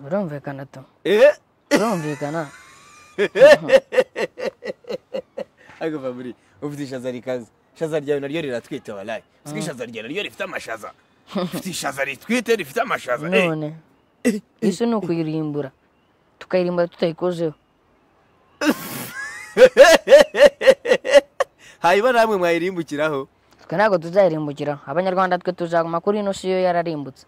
birumvikana tu eee birumvikana ariko Fabrice ufite ishaza rikaze ishaza ryawe naryo riratwite warayi usibye ishaza ryawe naryo rifite amashaza ufite ishaza ritwite rifite amashaza eh. none isi ni ukuyirimbura tukayirimbura tutayikozeho hanyuma namwe mwayirimbukiraho twe ntabwo tuzayirimbukiraho abanyarwanda twe tuzaguma kuri ino si yo yararimbutse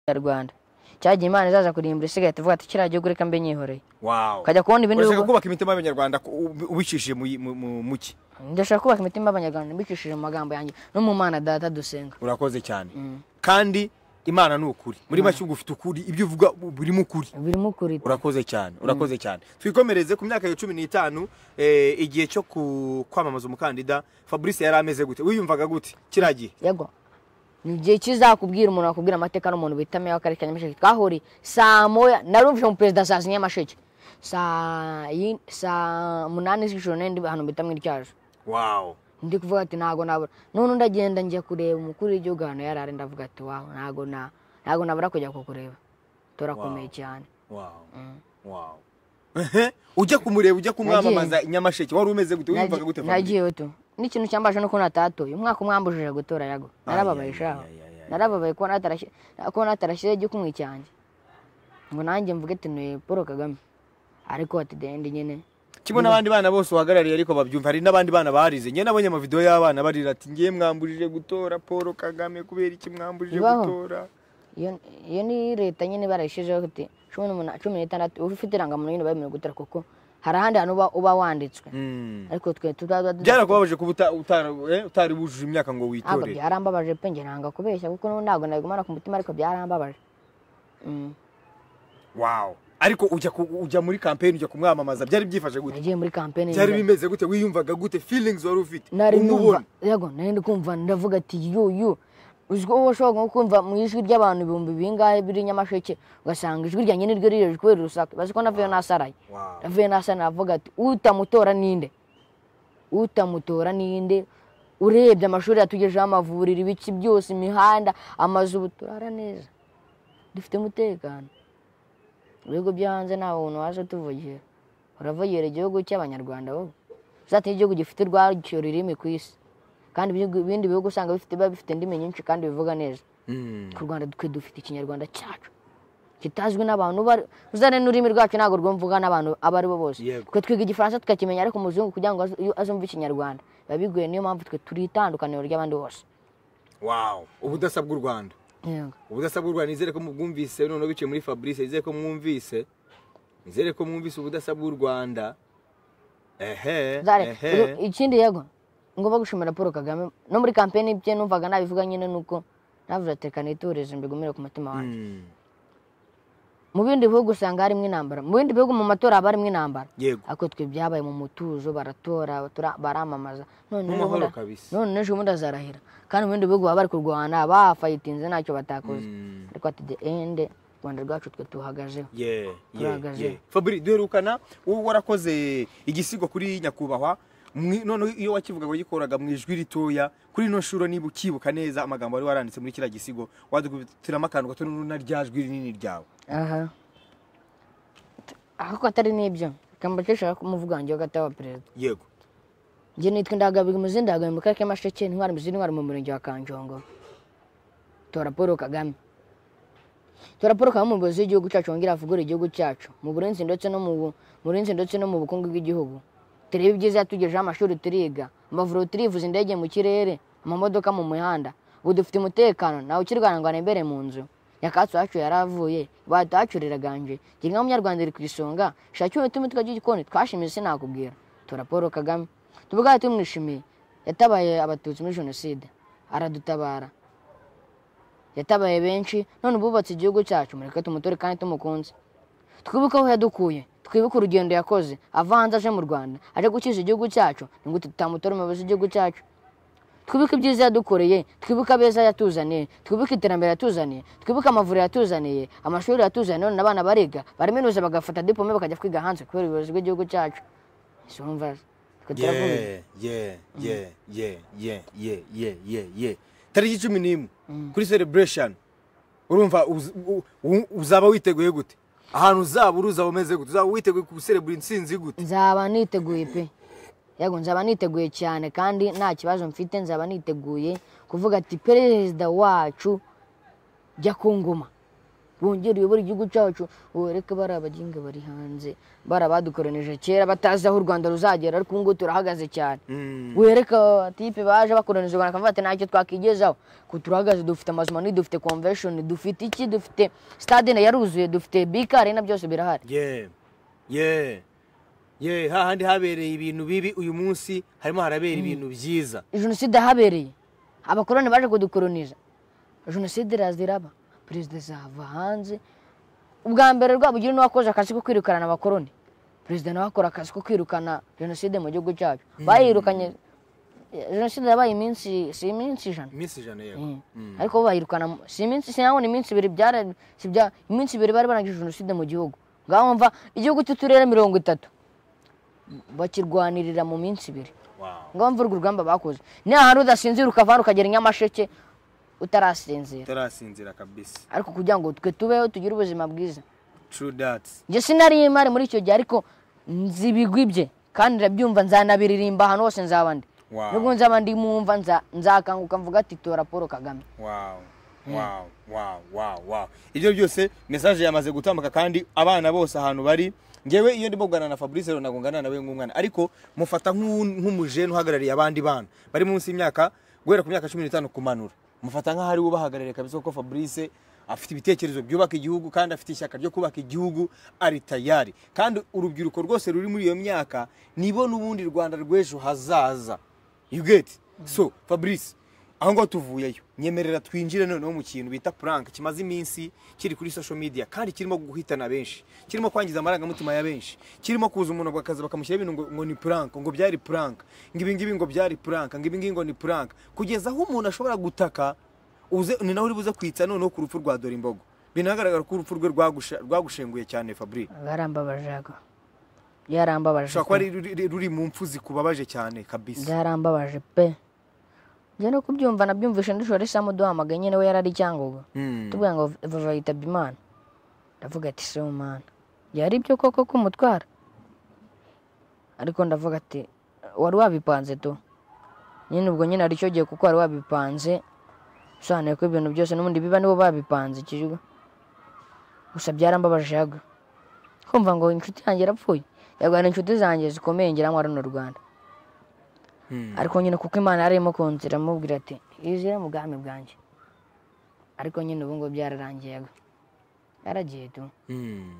nyarwanda cyagiye imana izaza kurimbura isigaye tuvuga ati kiriya gihugu reka mbe nyihoreye wawo ukajya kubona ibindi urashaka bihugu kubaka imitima y'abanyarwanda ku- ubi- ubicishije mu- mu- mu- mu ki ndashaka kubaka imitima y'abanyarwanda mbicishije mu magambo yanjye no mu mana data dusenga urakoze cyane kandi imana ni ukuri muri make ubwo ufite ukuri ibyo uvuga birimo ukuri birimo ukuri urakoze cyane urakoze cyane twikomereze ku myaka ya cumi n'itanu eh, igihe cyo ku- kwamamaza umukandida fabrice yari ameze gute wiyumvaga gute kiriya gihe yego ni igihe kizakubwira umuntu wakubwira amateka n'umuntu bita meya w'akarere ka nyamasheke twahuriye saa moya narumvise mu perezida saa sinya nyamasheke saa yi- saa munani z'ijoro n'indi ahantu bita mu ityaje wawo ndi kuvuga ati ntabwo nabura none ndagenda njya kureba umukuru w'igihugu ahantu yari ari ndavuga ati waho ntabwo na ntabwo nabura kujya kukureba turakomeye Wow. cyane wawo wawo ujya kumureba ujya kumwamamaza Nagiye. inyamasheke wari umeze gute wiyumvaga gute Fabrice? nagiyewe tu n'ikintu cyambaje no kubona atatuye umwaka umwambujije gutora yago narababaye Ay, ay, shaho ay, ay, ay. narababaye kuba natarashyi- kuba natarashyizeho igikumwe cyanjye ngo nanjye mvuge ati ni paul kagame ariko ati dende nyine kimwe n'abandi bana bose uhagarariye ariko babyumva hari n'abandi bana barize njye nabonye amavidewo y'abana barira ati ngiye mwambujije gutora paul kagame kubera iki mwambujije Bibaho. gutora iyo iyo ni leta nyine barayishyizeho ati cumi n'umunani cumi n'itandatu uba ufite irangamuntu nyine bemerewe gutora kuko hari ahandi hantu uba- uba wanditswe ariko twe tuzaba byarakubabaje kuba uta- utara- eh, utari wujuje imyaka ngo ntabwo witore byarambabaje pe njye nanga kubeshya kuko n'ubu ntabwo nabigumana ku mutima ariko byarambabaje Mm. wow ariko ujya ku- ujya muri kampeni ujya kumwamamaza byari byifashe gute nagiye muri kampeni byari bimeze gute wiyumvaga gute feelings wari ufite nari numva umubona yego nari ndi kumva ndavuga ati yuyu uzi ko uba ushobora nko kumva mu ijwi ry'abantu ibihumbi bingahe biri nyamasheke ugasanga ijwi ryanjye niryo riri hejuru kubera urusaku bazi ko navuyeyo nasaraye Wow. navuyeyo nasaraye navuga ati utamutora ninde utamutora ninde urebye amashuri yatugejeho amavuriro ibiki byose imihanda amazu ubu turara neza dufite umutekano ibihugu byo hanze nta buntu waje utuvugira uravugira igihugu cy'abanyarwanda wowe uzatuma igihugu gifite urwacyo rurimi ku isi kandi ibihugu- ibindi bihugu usanga bifite biba bifite indimi nyinshi kandi bivuga neza Mm. ku rwanda twe dufite ikinyarwanda cyacu kitazwi n'abantu bari- uzane n'ururimi rwacu ntabwo rwumvuga n'abantu abo ari bo bose Yego. twe twiga igifaransa tukakimenya ariko umuzungu kugira ngo azu- iyo azumve ikinyarwanda biba bigoye niyo mpamvu twe turi itandukaniro ry'abandi bose wow ubudasa bw'u rwanda Yego. ubudasa bw'u rwanda nizere ko mubwumvise noneho biciye muri fabrice nizere ko mwumvise nizere ko mwumvise ubudasa bw'u rwanda ehe Zare, ehe uru- ikindi yego ngomba gushimira paul kagame no muri kampeni bye numvaga nabivuga nyine nuko navuze ati reka nitoreze mbigumire ku mutima wanjye Mm. mu bindi bihugu usanga harimo intambara mu bindi bihugu mu matora haba harimo intambara yego ariko twe byabaye mu mutuzo baratora batura- baramamaza none Mu ejo mahoro bundi- kabisa. none ejo bundi azarahira kandi mu bindi bihugu baba bari kurwana bafayitinze ntacyo batakoze Mm. ariko ati the end u rwanda rwacu twe tuhagazeho ye ye Turahagaze. ye fabri duherukana wowe warakoze igisigo kuri nyakubahwa mwi- noneho iyo wakivuga wagikoraga mu ijwi ritoya kuri ino shuro niba ukibuka neza amagambo wari waranditse muri kiriya gisigo wadukubitiramo akantu gato na rya jwi rinini ryawe aha ariko atari n'ibyo kambakesha umuvugange w'agati wa perezida yego njye nitwa indagabiga umuzi ndagabiga mu karere k'amasheke intwari muzi intwari mu murenge wa kanjongo tora paul kagame tora paul kagame umuyobozi w'igihugu cyacu wongera avugure igihugu cyacu mu burinzi ndetse no mu bu- mu burinzi ndetse no mu bukungu bw'igihugu turebe ibyiza yatugejeho amashuri turiga amavuriro turivuza indege mu kirere amamodoka mu mihanda ubu dufite umutekano ntawe ukirwana ngo arembere mu nzu nyakatsi wacu yaravuye batahacureraganje ngira nka munyarwanda iri ku isonga shaki umutima utwa gikoni twashimye sinakubwira tora paul kagame tuvuga tumwishimiye yatabaye abatutsi muri jenoside aradutabara yatabaye benshi none ubu bubatse igihugu cyacu mureke tumutore kandi tumukunze twibuke aho yadukuye twibuke urugendo yakoze avanze aje mu rwanda aje gukiza igihugu cyacu ni gute tutamutora umuyobozi w'igihugu cyacu twibuke ibyiza yadukoreye twibuke abeza yatuzaniye twibuke iterambere yatuzaniye twibuke amavuriro yatuzaniye amashuri yatuzaniye none abana bariga baraminuza bagafata diplome bakajya kwiga hanze kubera ubuyobozi bw'igihugu cyacu isumva twe turavuga ye ye ye ye ye ye ye ye ye tariki cumi n'imwe kuri celebration urumva uz- u- u- uzaba witeguye gute ahantu uzaba uri uzaba umeze gute uzaba witeguye guserebura intsinzi gute nzaba niteguye pe yego nzaba niteguye cyane kandi nta kibazo mfite nzaba niteguye kuvuga ati perezida wacu jya ku ngoma wongere uyobore igihugu cyacu wereke bari abaginga bari hanze bari abadukoronije kera batazi aho u rwanda ruzagera ariko ubu ngubu turahagaze cyane Mm. wereka abatipe baje bakoronije u rwanda bakavuga ati ntacyo twakigezaho ko turahagaze dufite amazu manini dufite convention dufite iki dufite stade yaruzuye dufite bika arena byose birahari ye ye ye hahandi habereye ibintu bibi uyu munsi harimo harabera ibintu byiza jenoside yahabereye abakoroni baje kudukoroniza jenoside iraza iraba perezida azava hanze ubwa mbere rwabugiri niwe wakoze akazi ko kwirukana abakoroni perezida nawe akora akazi ko kwirukana jenoside mu gihugu cyacu bayirukanye jenoside yabaye iminsi si iminsi ijana iminsi ijana yego Mm. ariko bo bayirukana mu- si iminsi sinabona iminsi ibiri byara si bya iminsi ibiri bari barangije jenoside mu gihugu ngaho mva igihugu cy'uturere mirongo itatu bakirwanirira mu minsi ibiri Wow. ngo mvurwe urugamba bakoze ni ahantu udasinzira ukavana ukagera i nyamasheke utarasinzira utarasinzira kabisa ariko kugira ngo twe tubeho tugire ubuzima bwiza true that njye sinariye imari muri icyo gihe ariko nzi ibigwi bye kandi ndabyumva nzanabiririmba ahantu hose nzaba ndi Wow. nubwo nzaba ndi mumva nza- nzakanguka mvuga ati tora paul kagame wow wow wow wow wow ibyo byose mesaje yamaze gutambuka kandi abana bose ahantu bari ngewe iyo ndimo kuganira na fabrice rero ngana nawe nk'umwana ariko mufata nk'u- nk'umujene uhagarariye abandi bana bari munsi y'imyaka guhera ku myaka cumi n'itanu kumanura mufata nk'aho ari we ubahagarariye kabisa kuko fabrice afite ibitekerezo byubaka igihugu kandi afite ishyaka ryo kubaka igihugu ari tayari kandi urubyiruko rwose ruri muri iyo myaka nibo n'ubundi rwanda rw'ejo hazaza you get so fabrice aho ngaho tuvuyeyo nyemerera twinjire noneho mu kintu bita puranka kimaze iminsi kiri kuri social media kandi kirimo guhitana benshi kirimo kwangiza amarangamutima ya benshi kirimo kuza umuntu akaza bakamushyira ibintu ngo, ngo ni puranka ngo byari puranka ngo ibi ngibi ngo byari puranka ngo ibi ngibi ngo ni puranka kugeza aho umuntu ashobora gutaka uze ni nawe uri buze kwitsa noneho ku rupfu rwa dore imbogo binagaragara ko urupfu rwe rwagusha- rwagushenguye cyane fabri bwarambabajaga byarambabaje ushobora kuba ari ruri- ruri mu mpfu zikubabaje cyane kabisa byarambabaje pe njye no kubyumva nabyumvishe ndishora isamu duhamagaye nyine we yarari cyangugu Hmm. tuvuga ngo vava yitabye imana ndavuga ati se umana byari ibyo koko kumutwara ariko ndavuga ati wari wabipanze tu nyine ubwo nyine aricyo gihe kuko wari wabipanze usobanuye ko ibintu byose n'ubundi biba nibo babipanze ikijwe gusa byarambabaje yaga kumva ngo inshuti yanjye yarapfuye yarwana inshuti zanjye zikomeye ngira ngo runo rwanda ariko nyine kuko imana yari irimo kunzira amubwira ati izira mu bwami bwanjye ariko nyine ubu ngubu byararangiye yaga yaragiye tu Hmm.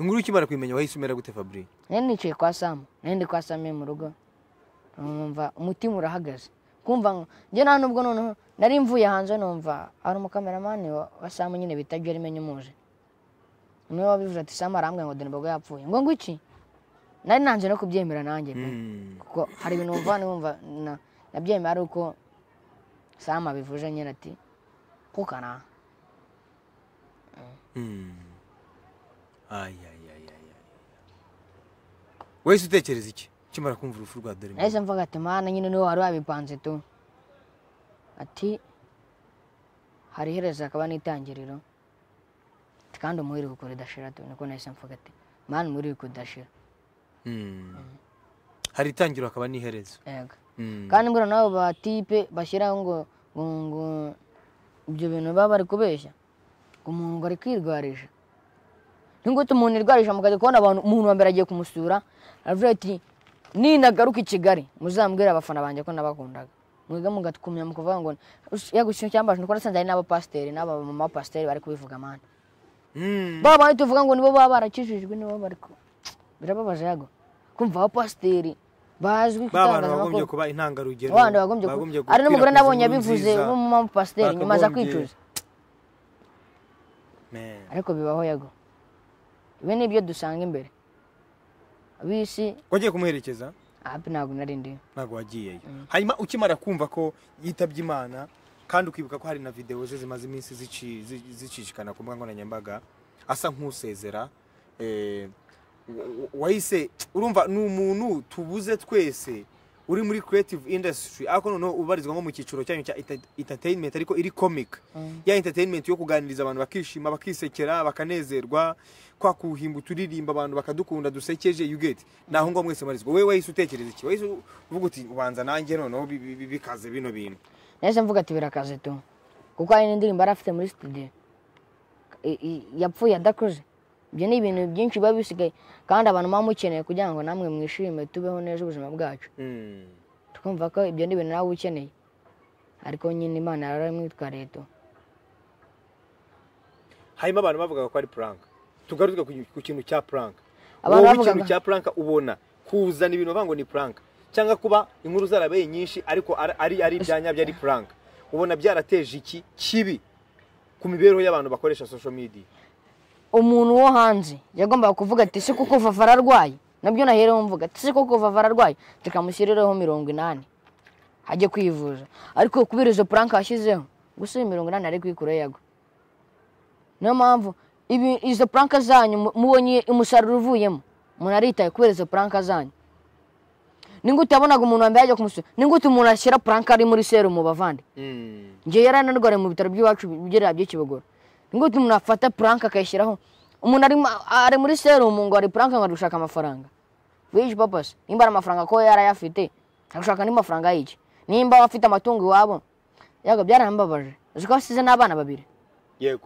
inkuru ukimara kuyimenya wahise umera gute fabri nari nicaye kwa samu nari ndi kwa samu mu rugo numva umutima urahagaze kumva ngo- njye nta nubwo noneho nari mvuye hanze numva hari umukameramani wa, wa samu nyine bita jeremy nyimuzi niwe wabivuze ati sama arambwira ngo denebogo yapfuye ngo ngo iki nari nanze no kubyemera nanjye pe kuko hari ibintu wumva n'umva na- nabyemera ari uko sama bivuje nyine ati kukana wese utekereza iki ukimara kumva urupfu rwa dore nahise mvuga ati mana nyine niwe wari wabipanze tu ati hari iherezo hakaba n'itangiriro Ati, kandi umuhiri kuko ridashira tu niko nahise mvuga ati mana umuhiri kuko udashira hari itangiro hakaba n'iherezo yego Mm. kandi mbura nabo batipe bashyiraho ngo ngo ngo ibyo bintu baba bari kubeshya ngo umuntu ngo ari kwirwarisha n'ingute umuntu irwarisha mukajya kubona abantu umuntu wa mbere agiye kumusura aravuga ati ninagaruka i kigali muzambwire abafana banjye ko nabakundaga mwige mugakumya mukuvuga ngo yagushyira cyambajwe kuko nasanze hari n'abapasiteri n'aba mama pasiteri bari kubivuga amande Mm. baba bari tuvuga ngo nibo baba barakijijwe nibo bari ku birababaje yago kumva abapasiteri bazwi ku ba bantu itangazamakuru. bagombye kuba intangarugero abana bagombye ku- hari n'umugore nabonye abivuze w'umumama pasiteri nyuma aza bakagombye- kwicuza ariko bibaho yago ibi ni ibyo dusanga imbere ab'isi wagiye kumuherekeza hapi ntabwo nari ndiyo ntabwo wagiyeyo hanyuma ukimara kumva ko yitabye imana kandi ukibuka ko hari na videwo ze zimaze iminsi zici- zi- zicicikana ku mbuga nkoranyambaga asa nk'usezera eh, wa- wahise urumva ni umuntu tubuze twese uri muri creative industry ariko noneho ubarizwa nko mu cyiciro cyanyu cya enta- entertainment ariko iri comic ya entertainment yo kuganiriza abantu bakishima bakisekera bakanezerwa kwa kuhimba uturirimba abantu bakadukunda dusekeje you get naho ngo mwese marizwa wowe wahise utekereza iki wahise uvuga uti ubanza nanjye noneho bi- bi- bi- bikaze bino bintu nahise mvuga ati birakaze tu kuko hari n'indirimbo yari afite muri studio i- i- yapfuye adakoze ibyo ni ibintu byinshi biba bisigaye kandi abantu baba mukeneye kugira ngo namwe mwishime tubeho neza ubuzima bwacu twumva ko ibyo ni ibintu nawe ukeneye ariko nyine imana yaramwitwariye tu hanyuma abantu bavugaga ko ari prank tugaruke ku- ku kintu cya prank Abantu wowe bavugaga- ikintu cya prank ubona kuzana ibintu bavuga ngo ni prank cyangwa kuba inkuru zarabaye nyinshi ariko ar- ari ari ibyanyabyo ari prank ubona byarateje iki kibi ku mibereho y'abantu bakoresha social media umuntu wo hanze yagombaga kuvuga ati si kuko vavara arwaye nabyo nahereho mvuga ati si kuko vavara arwaye tukamushyirireho mirongo inani ajye kwivuza ariko kubera izo puranka yashyizeho gusa iyo mirongo inani ari kuyikuraho yagwa niyo mpamvu ibi- izo puranka zanyu mu- mubonye umusaruro uvuyemo umuntu aritaye kubera izo puranka zanyu ningute yabonaga umuntu wambaye ajya kumusura ningute umuntu ashyira puranka ari muri serumu bavande njye yaranarwariye mu bitaro by'iwacu bigera by'ikibogoro ngo umuntu afata puranka akayishyiraho umuntu ari mu- ari muri serumu ngo ari puranka ngo ari gushaka amafaranga wishi papasi nimba ari amafaranga ko yarayafite ari gushaka andi mafaranga y'iki nimba afite amatungo iwabo yago byarambabaje uzi ko asize n'abana babiri yego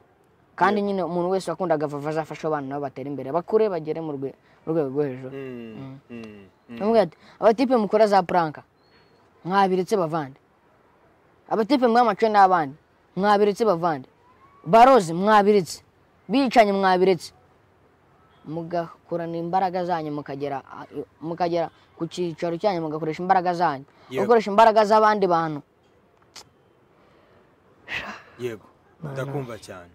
kandi nyine umuntu wese wakundaga vava azafashe abana nabo batere imbere bakure bagere mu rwe- mu rwego rwo hejuru Mm, mm, mm. Namubwira ati abatipe mukora za puranka mwabiretse bavande abatipe mwamace n'abandi mwabiretse bavande barozi mwabiretse bicanye mwabiretse mugakorana imbaraga zanyu mukagera mukagera ku cyicaro cyanyu mugakoresha imbaraga zanyu Yego. gukoresha imbaraga z'abandi bantu yego ndakumva cyane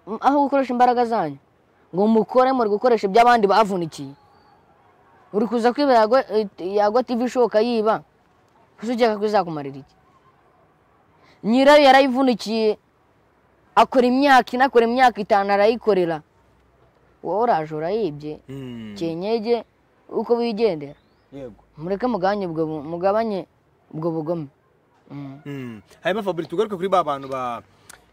M- aho gukoresha imbaraga zanyu ngo mukore muri gukoresha iby'abandi bavunikiye uri kuza kwiba yagwa eh, yagwa tv ishoka yiba gusa ukeka ko izakumarira iki nyirayo yarayivunikiye akora imyaka ine akora imyaka itanu arayikorera wowe uraje urayibye kenyege uko wigendera yego mureke mugabanye ubwo bu- mugabanye ubwo bugome Mm. hanyuma faburi tugaruke kuri ba bantu ba-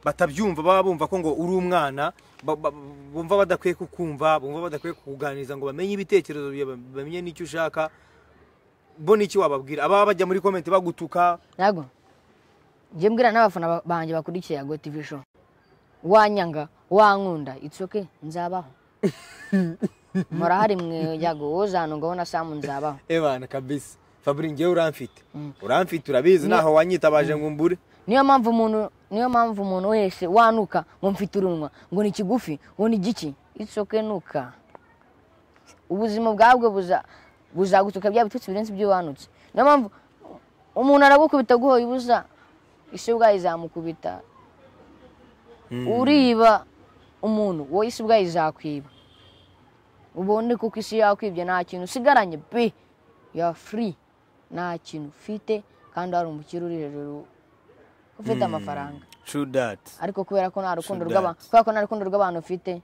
batabyumva baba bumva ko ngo uri umwana ba- ba- bumva badakwiye kukumva bumva badakwiye kukuganiriza ngo bamenye ibitekerezo byawe, bamenye n'icyo ushaka bo n'icyo wababwira ababa bajya muri komenti bagutuka ntabwo njye mbwira n'abafana ba- banjye bakurikiye yago tv show wanyanga wankunda itsoke nzabaho murahari mwe yago wowe uzanungaho na samu nzabaho ebana kabisa faburi ngewe uramfite Mm. uramfite urabizi naho wanyitabaje ngo umbure niyo mpamvu umuntu niyo mpamvu umuntu wese wanuka ngo mfite urunwa ngo ni kigufi ngo ni giki itsoke nuka ubuzima bwabwe buza buzagutuka bya bitutsi birenze ibyo wanutse niyo mpamvu umuntu aragukubita guhoye ubusa isi ubwayo izamukubita uriba umuntu wowe isi ubwayo izakwiba ubundi kuko isi yakwibye nta kintu usigaranye be ya furi nta kintu ufite kandi hari umukire uri hejuru ufite amafaranga true that ariko kubera ko nta rukundo True rw'abantu kubera ko nta rukundo rw'abantu ufite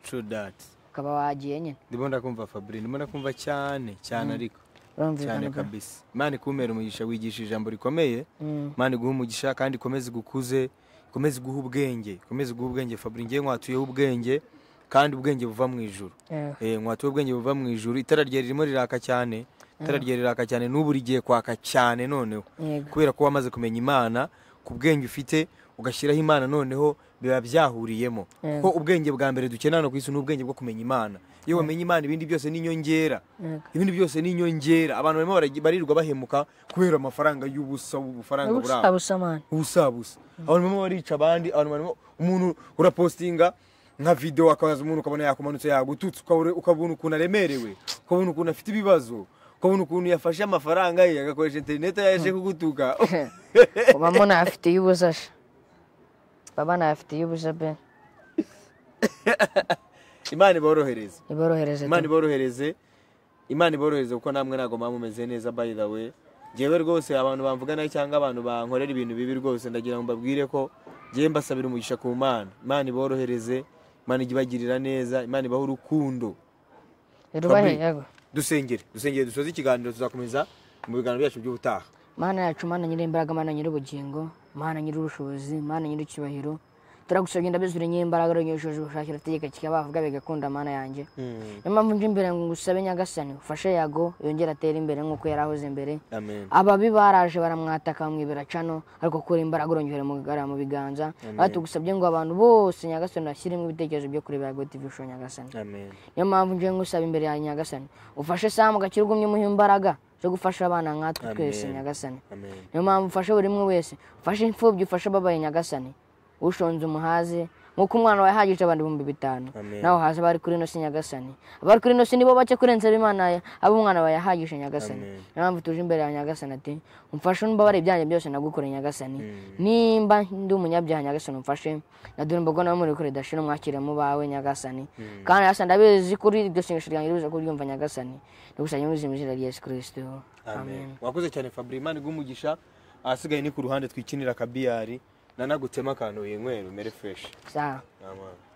true that ukaba wagiye nyine ndimo ndakumva fabri ndimo ndakumva cyane cyane ariko cyane urumvikana ubwo? kabisa imana ikumere umugisha wigisha ijambo rikomeye Mm. imana iguha umugisha kandi ikomeze igukuze ikomeze iguhe ubwenge ikomeze iguhe ubwenge fabri ngewe nkwatuyeho ubwenge kandi ubwenge buva mu ijuru Eh, Eh, nkwatuye ubwenge buva mu ijuru itara rye ririmo riraka cyane itara rye riraka cyane n'ubu rigiye kwaka cyane noneho yego kubera ko wamaze kumenya imana ku bwenge ufite ugashyiraho imana noneho biba byahuriyemo Yego. kuko ubwenge bwa mbere dukenera hano ku isi ni ubwenge bwo kumenya imana iyo wamenye imana ibindi byose ni inyongera yego ibindi byose ni inyongera abantu barimo baragi- barirwa bahemuka kubera amafaranga y'ubusa ubufaranga burabo ubusabusamani ubusabusa abantu barimo barica abandi abantu barimo umuntu urapostinga nka video akabaza umuntu ukabona yakumanutse yagututse ukabura- ukabona ukuntu aremerewe ukabona ukuntu afite ibibazo ukabona ukuntu yafashe amafaranga ye agakoresha interineti yaje kugutuka uba mo ntayafitiye ubuza sha baba ntayafitiye ubuza be imana iborohereze iborohereze imana pe. iborohereze imana iborohereze kuko namwe ntabwo muba mumeze neza by the way njyewe rwose abantu bamvugana cyangwa abantu bankorera ibintu bibi rwose ndagira ngo mbabwire ko njyewe mbasabira umugisha ku mana imana iborohereze imana ijye ibagirira neza imana ibahe urukundo irubahe Fabri. yego dusengere dusengere dusoze ikiganiro tuzakomeza mu biganiro byacu by'ubutaha mana yacu mana nyir'imbaraga mana nyir'ubugingo mana nyir'ubushobozi mana nyir'icyubahiro turagusabye ndabizure nyir'imbaraga runyujuje ubushakira tegeka kikabavuga bigakunda mana yanjye niyo mpamvu nje imbere ngo ngusabe nyagasani ufashe yago yongere atere imbere nk'uko yari ahoze imbere amen ababi baraje baramwataka bamwibera cano ariko kura imbaraga urongera mugarara mu biganza aho tugusabye ngo abantu bose nyagasani bashyiremo ibitekerezo byo kureba yago tv show nyagasani amen niyo mpamvu nje ngusaba imbere yawe nyagasani ufashe samu gakira ugumye umuhe imbaraga zo gufasha abana nkatwe twese Amen. nyagasani amen niyo mpamvu ufashe buri umwe wese ufashe imfubyi ufashe ababaye nyagasani ushonze umuhaze nk'uko umwana wawe yahagije abantu ibihumbi bitanu Amen. nawe haza abari kuri ino si nyagasani abari kuri ino si nibo bake kurenza ab'imana abo umwana wawe yahagije nyagasani Amen. niyo mpamvu tuje imbere yawe nyagasani ati umfashe umbabare ibyanjye byose nagukore nyagasani nimba ndi umunyabyaha nyagasani umfashe nadore imbogo nawe muri kure dashira umwakire mu bawe nyagasani kandi hasa ndabizi kuri iryo sengesho ryanjye ribuza kuryumva nyagasani ndagusabye mu izina ry'izina rya yesu kirisito amen amen wakoze cyane fabri imana iguhe umugisha ahasigaye ni ku ruhande twikinira akabiyari nanagutema akantu winywera umere fresh sawa amen